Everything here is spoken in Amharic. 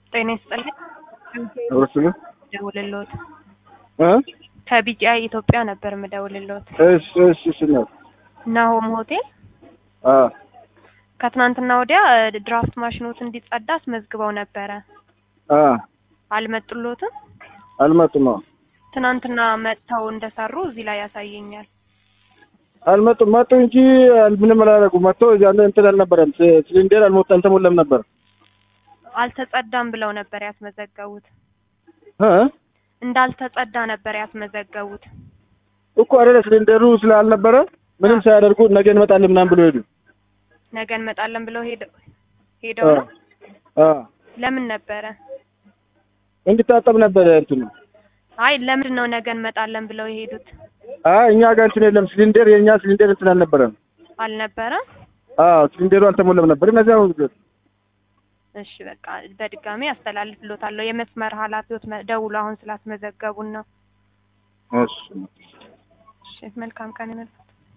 ጤና ይስጥልኝ። እርስዎ ደውልልዎት እ ከቢጂአይ ኢትዮጵያ ነበር የምደውልልዎት። እሺ እሺ እሺ ነው ናሆም ሆቴል አ ከትናንትና ወዲያ ድራፍት ማሽኖት እንዲጸዳ አስመዝግበው ነበረ። አ አልመጡልዎትም? አልመጡም። አዎ ትናንትና መጥተው እንደሰሩ እዚህ ላይ ያሳየኛል። አልመጡም። መጡ እንጂ ምንም አላደረጉም። መጥቶ እዚያ እንትን አልነበረም። ሲ- ሲሊንደር አልሞላ አልተሞላም ነበር አልተጸዳም ብለው ነበር ያስመዘገቡት። እ እንዳልተጸዳ ነበር ያስመዘገቡት። እኮ አይደለ ሲሊንደሩ ስላልነበረ ምንም ሳያደርጉ ነገ እንመጣለን ምናምን ብሎ ሄዱ። ነገ እንመጣለን ብለው ሄደው ሄደው ነው። አ ለምን ነበረ? እንዲታጠብ ነበረ እንትኑ። አይ ለምንድን ነው ነገ እንመጣለን ብለው የሄዱት? አይ እኛ ጋር እንትን የለም ሲሊንደር፣ የእኛ ሲሊንደር እንትን አልነበረም። አልነበረም? አዎ ሲሊንደሩ አልተሞላም ነበር። እነዚያ እሺ በቃ በድጋሚ አስተላልፍሎታለሁ። የመስመር ኃላፊዎች መ- ደውሎ አሁን ስላስመዘገቡን ነው። እሺ እሺ መልካም ቀን ይሁንልዎት።